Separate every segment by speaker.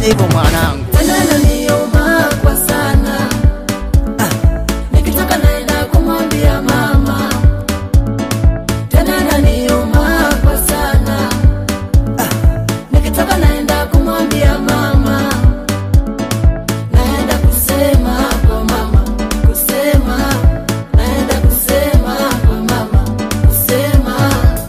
Speaker 1: hivyo mwanangu.
Speaker 2: tena naniuma kwa sana nikitoka naenda kumwambia mama tena naniuma kwa sana nikitoka naenda kumwambia mama naenda kusema kwa mama kusema naenda kusema kwa mama kusema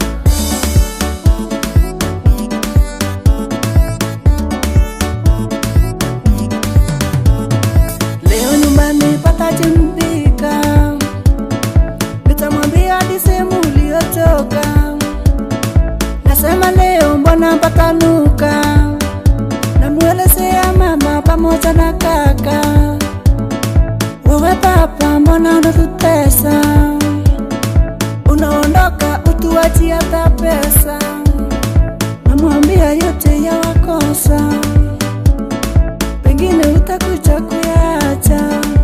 Speaker 2: Leo nyumbani patachimbika, nitamwambia hadi sehemu uliotoka. Nasema leo mbona patanuka, namwelezea mama pamoja na kaka. Wewe papa, mbona unatutesa? Unaondoka utuachie hata pesa, namwambia yote yawakosa pengine utakuja kuyacha